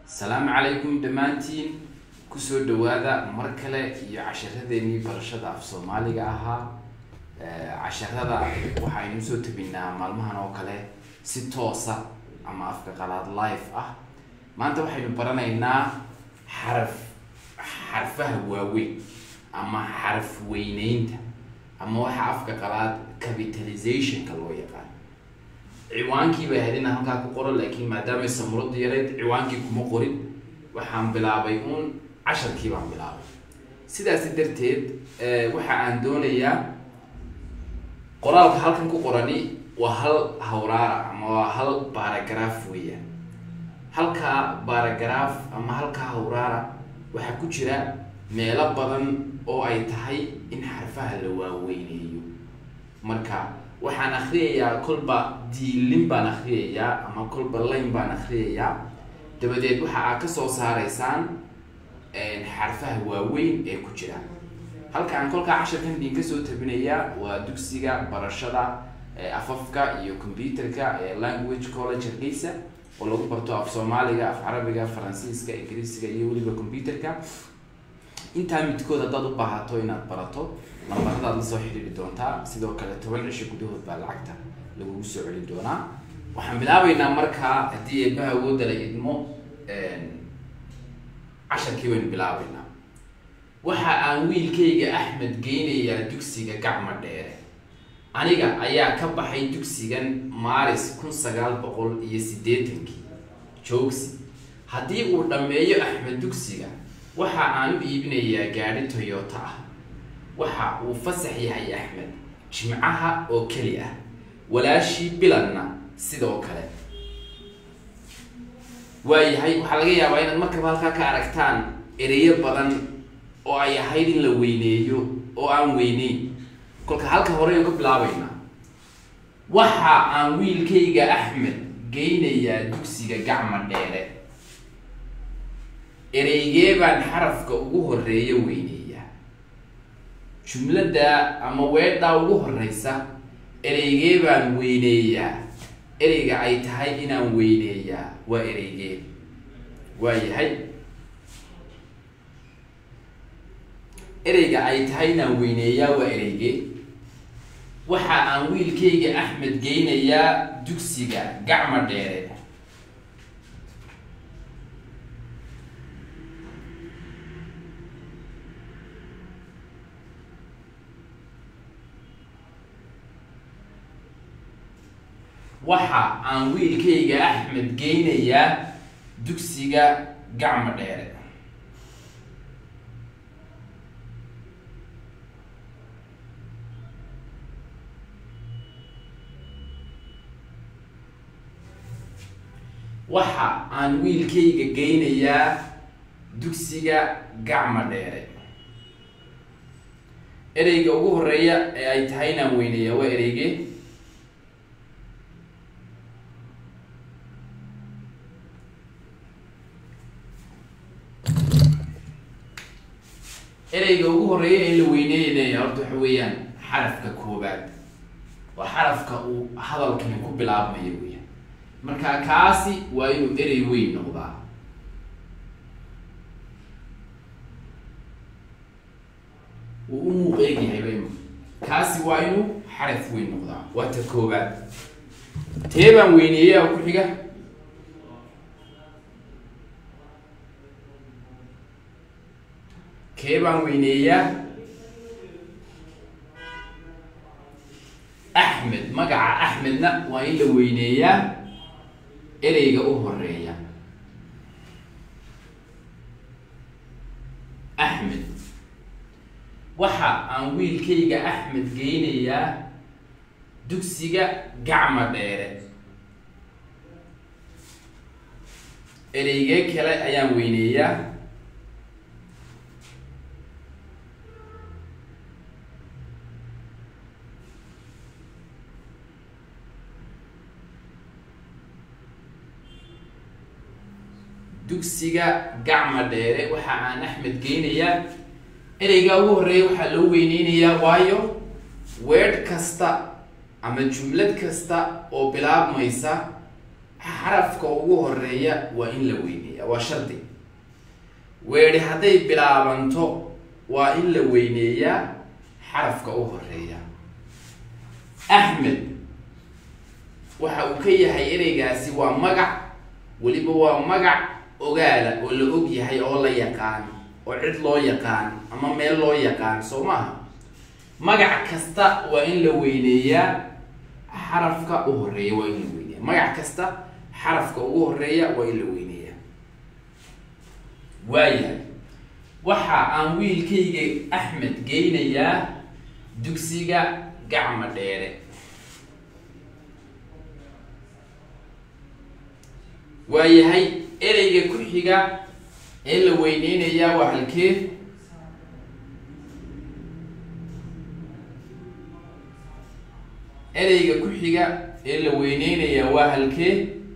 asalaamu calaykum dhammaantiin kusoo dhawaada mar kale iyo casharadeenii barashada af soomaaliga ahaa casharada waxaynu soo tabinaa maalmahan oo kale si toosa ama afka qalaad live ah maanta waxaynu baranaynaa xaraf xarfaha waaweyn ama xaraf weyneynta ama waxa afka qalaad capitalizationka loo yaqaan ciwaankii bay ahayd inaan halkaa ku qoro laakiin maadaamay samuradu yarayd ciwaankii kuma qorin waxaan bilaabay uun casharkii baan bilaabay sidaasi darteed waxa aan doonayaa qoraalka halkan ku qorani waa hal hawraara ama waa hal baaragraph weeyaan halkaa baaragraph ama halkaa hawraara waxaa ku jira meelo badan oo ay tahay in xarfaha la waaweyneeyo marka waxaan akriyayaa kolba diilin baan akriyayaa ama kolba layn baan akriyayaa dabadeed waxa aad kasoo saaraysaan xarfaha waaweyn ee ku jira halkaan kolkaa casharkan idin kasoo tabinayaa waa dugsiga barashada afafka iyo computerka ee language college hargeysa oo lagu barto af soomaaliga af carabiga faransiiska ingiriisiga iyo weliba computerka intaa midkood haddaad u baahato inaad barato lambaradaad la soo xidhiiri doontaa sidoo kale toban cisho gudahood baa lacagta lagugu soo celin doonaa waxaan bilaabeynaa markaa haddii eebaha awoodda la idmo casharkii baynu bilaabeynaa waxa aan wiilkayga axmed geynayaa dugsiga gacma dheere aniga ayaa ka baxay dugsigan maaris kun sagaal boqol iyo siddeetankii joogsi haddii uu dhammeeyo axmed dugsiga waxa aan u iibinayaa gaadhi toyota ah waxa uu fasax yahay axmed jimcaha oo keli ah walaashii bilanna sidoo kale waayahay waxaa laga yaabaa inaad markaba halkaa ka aragtaan ereyo badan oo ay ahayd in la weyneeyo oo aan weyneyn kolka halka horeynu ka bilaabeynaa waxa aan wiilkayga axmed geynayaa dugsiga gacma dheere ereygee baan xarafka ugu horeeya weyneeyaa jumladda ama weedhaa ugu horeysa ereygee baan weyneeyaa ereyga ay tahay inaan weyneeyaa waa ereygee waayahay ereyga ay tahay inaan weyneeyaa waa ereygee waxa aan wiilkayga axmed geynayaa dugsiga gacma dheere waxa aan wiilkayga axmed geynayaa dugsiga gacma dheere waxa aan wiilkayga geynayaa dugsiga gacma dheere ereyga ugu horeeya ee ay tahay inaan weyneeyaa waa ereyge ereyga ugu horeeya ee la weyneynaya horta waxa weeyaan xarafka koobaad waa xarafka uu hadalkani ku bilaabmayo weeyaan marka kaasi waa inuu erey weyn noqdaa uu u muuq eegyahay ba kaasi waa inuu xaraf weyn noqdaa waa ta koobaad tee baan weyneeyaa ku xiga kee baan weyneeyaa axmed magaca axmedna waa in la weyneeyaa ereyga u horeeya axmed waxa aan wiilkayga axmed geynayaa dugsiga gacma dheere ereygee kale ayaan weyneeyaa dugsiga gacma dheere waxa aan axmed geynayaa ereygaa ugu horeeya waxaa loo weyneynayaa waayo weedh kasta ama jumlad kasta oo bilaabmaysa xarafka ugu horeeya waa in la weyneeya waa shardi weedhi hadday bilaabanto waa in la weyneeyaa xarafka u horeeya axmed waxa uu ka yahay ereygaasi waa magac weliba waa magac ogaala oo la og yahay oo la yaqaan oo cid loo yaqaan ama meel loo yaqaan soo maaha magac kasta waa in la weyneeyaa xarafka u horeeya waa in la weyneeya magac kasta xarafka ugu horeeya waa in la weyneeya waayahay waxa aan wiilkayga axmed geynayaa dugsiga gacma dheere waayahay ereyga ku xiga ee la weyneynayaa waa halkee ereyga ku xiga ee la weyneynayaa waa halkee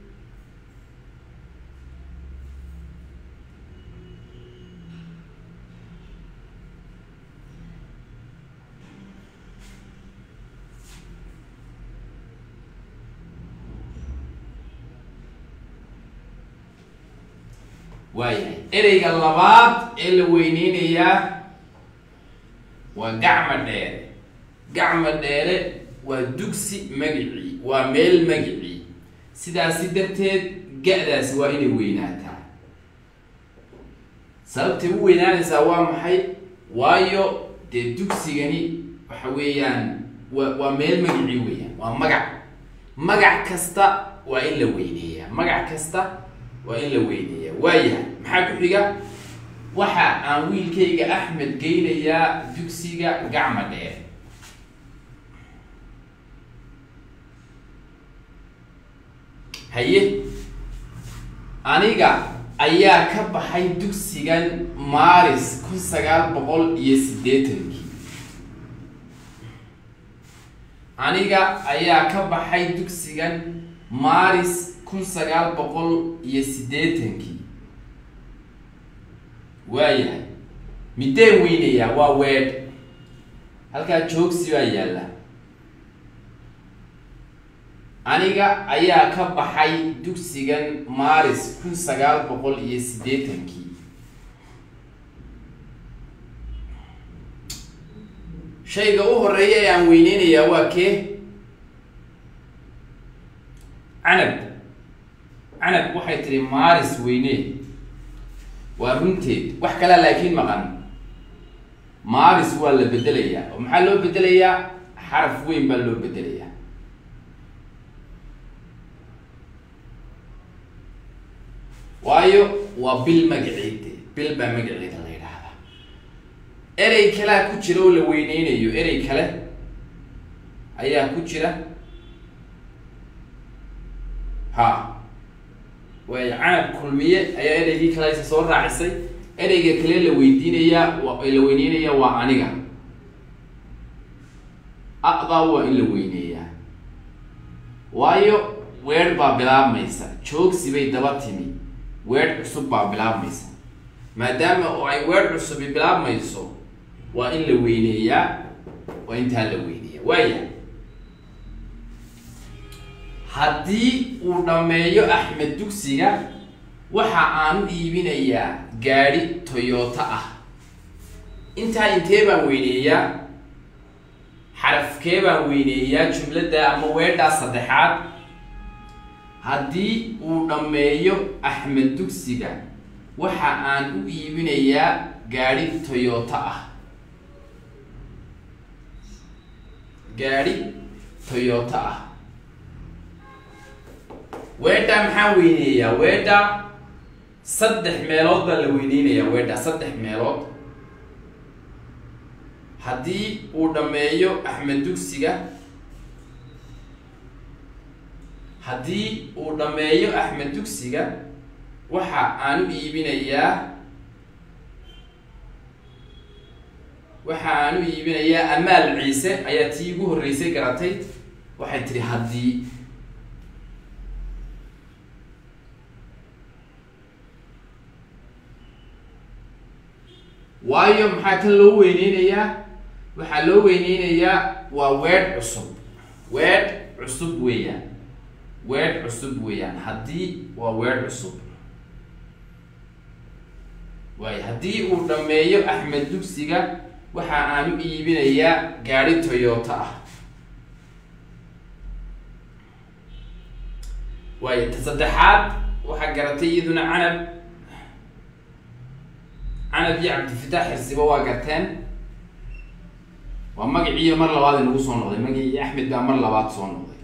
waayahay ereyga labaad ee la weyneynayaa waa gacma dheere gacma dheere waa dugsi magicii waa meel magicii sidaasi darteed ga-daasi waa inay weynaataa sababtay u weynaanaysaa waa maxay waayo dee dugsigani waxa weeyaan waa waa meel magicii weeyaan waa magac magac kasta waa in la weyneeyaa magac kasta waa in la weyneeyaa waayahay maxaa ku xiga waxa aan wiilkayga axmed geynayaa dugsiga gacma dheer haye aniga ayaa ka baxay dugsigan maaris kun sagaal boqol iyo siddeetankii aniga ayaa ka baxay dugsigan maaris kun sagaal boqol iyo siddeetankii waayahay mideen weynayaa waa weedh halkaa joogsi baa yaalla aniga ayaa ka baxay dugsigan maaris kun sagaal boqol iyo siddeetankii shayga u horeeya ee aan weyneynayaa waa kee canab canab waxay tihi maaris weyne waa runteed wax kalea laakiin maqan maaris waa la bedelayaa oo maxaa loo bedelayaa xaraf weyn baa loo bedelayaa waayo waa bil magaceede bil baa magaceeda la yidhaahdaa erey kalea ku jira oo la weyneynayo erey kale ayaa ku jira ha waay canab kulmiye ayaa ereygii kalesa soo raacisay ereyga kale la weydiinayaa la weyneynaya waa aniga aqdaa waa in la weyneeyaa waayo weer baa bilaabmaysa joogsi bay daba timi weer cusub baa bilaabmaysa maadaama oo ay weer cusubi bilaabmayso waa in la weyneeyaa waa intaa la weyneeya waaya haddii uu dhammeeyo axmed dugsiga waxa aan u iibinayaa gaadhi toyota ah intaa intee baan weyneeyaa xarafkee baan weyneeyaa jumladda ama weedhaa saddexaad haddii uu dhammeeyo axmed dugsiga waxa aan u iibinayaa gaadhi toyota ah gaadhi toyota ah weedha maxaa weyneeyaa weedha saddex meelood baa la weyneynayaa weedha saddex meelood haddii uu dhammeeyo axmed dugsiga haddii uu dhammeeyo axmed dugsiga waxa aan u iibinayaa waxa aan u iibinayaa amaal ciise ayaa tii ugu horreysay garatay waxay tihi haddii waayo maxaa kan loo weyneynayaa waxaa loo weyneynayaa waa weedh cusub weedh cusub weeyaan weedh cusub weeyaan haddii waa weedh cusub waayo haddii uu dhameeyo axmed dugsiga waxa aan u iibinayaa gaari toyota ah waayo ta saddexaad waxaa garatay iyaduna canab canab iyo cabdifitaax xirsiba waa garteen waa magaciiyo mar labaad inagu soo noqday magacii axmed baa mar labaad soo noqday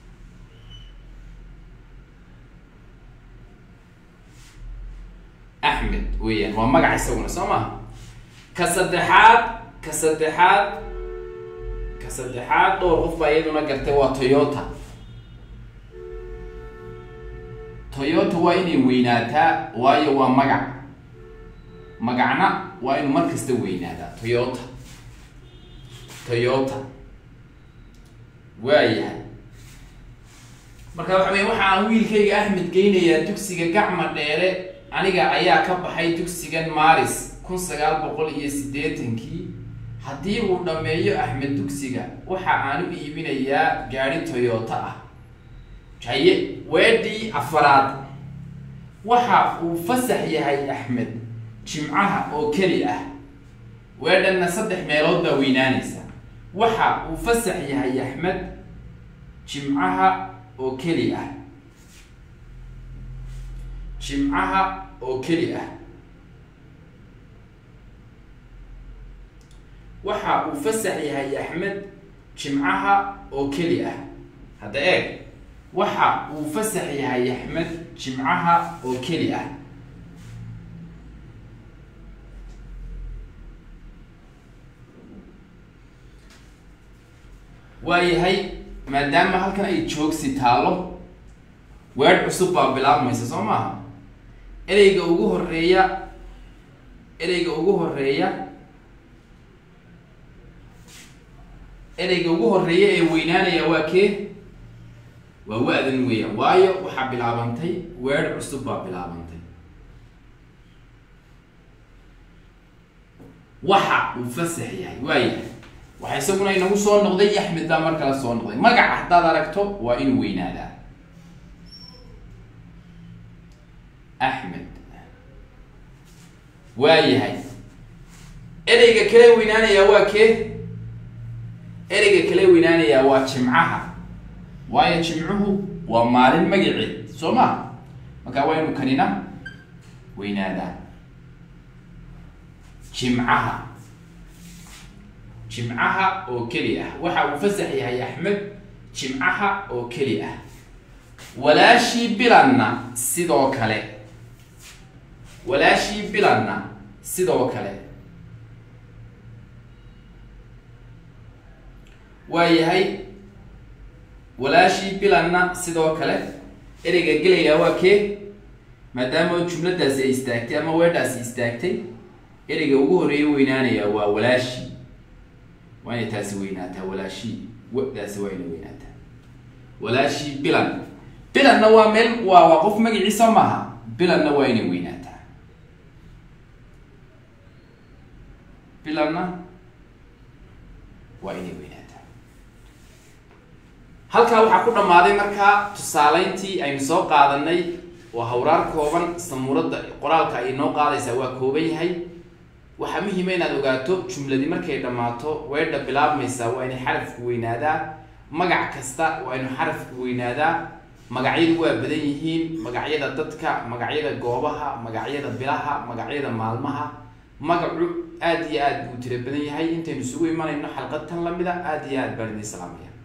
axmed weeyaan waa magac isaguna soo maha ka saddexaad ka saddexaad ka saddexaad dhowr qof baa iyaduna gartay waa toyota toyota waa inay weynaataa waayo waa magac magacna waa inuu mar kasta weynaadaa toyota toyota waayahay marka waxa wey waxa aan wiilkayga axmed geynayaa dugsiga gacma dheere aniga ayaa ka baxay dugsigan maris kun sagaal boqol iyo siddeetankii haddii uu dhameeyo axmed dugsiga waxa aan u iibinayaa gaari toyota ah haye weedhii afaraad waxa uu fasax yahay axmed jimcaha oo keli ah weedhanna saddex meelood baa weynaanaysa waxa uu fasax yahay axmed jimcaha oo keli ah jimcaha oo keli ah waxa uu fasax yahay axmed jimcaha oo keli ah hadda eeg waxa uu fasax yahay axmed jimcaha oo keli ah waayahay maadaama halkan ay joogsi taalo weedh cusub baa bilaabmaysa soo maaha ereyga ugu horeeya ereyga ugu horeeya ereyga ugu horeeya ee weynaanaya waa kee waa wa-dan weeyaan waayo waxaa bilaabantay weedh cusub baa bilaabantay waxa uu fasax yahay waayahay waxa isaguna inagu soo noqday axmed baa mar kale soo noqday magaca haddaad aragto waa inuu weynaadaa axmed waayahay ereyga kale weynaanayaa waa kee ereyga kale weynaanayaa waa jimcaha waayo jimcuhu waa maalin magaceed soo ma markaa waa inu kanina weynaadaa jimcaha jimcaha oo keli ah waxa uu fasax yahay axmed jimcaha oo keli ah walaashii bilanna sidoo kale walaashii bilanna sidoo kale waayahay walaashii bilanna sidoo kale ereyga gelayaa waa kee maadaama jumladaasi ay istaagtay ama weedhaasi istaagtay ereyga ugu horeeya weynaanaya waa walaashii waa inay taasi weynaataa walaashii wadaasi waa inay weynaataa walaashii bilan bilanna waa meel waa waa qof magaciisa maaha bilanna waa inay weynaataa bilanna waa inay weynaataa halkaa waxaa ku dhammaaday markaa tusaaleyntii aynu soo qaadanay waa hawraar kooban samuuradda qoraalka ay noo qaadaysaa waa kooban yahay waxaa muhiima inaad ogaato jumladii markay dhammaato weedha bilaabmaysaa waa inay xarafku weynaadaa magac kasta waa inu xarafku weynaadaa magacyadu waa badan yihiin magacyada dadka magacyada goobaha magacyada bilaha magacyada maalmaha magacu aada iyo aad buu tira badan yahay intaynu isugu imanayno xalqad tan lamida aada iyo aad baan idin salaamaya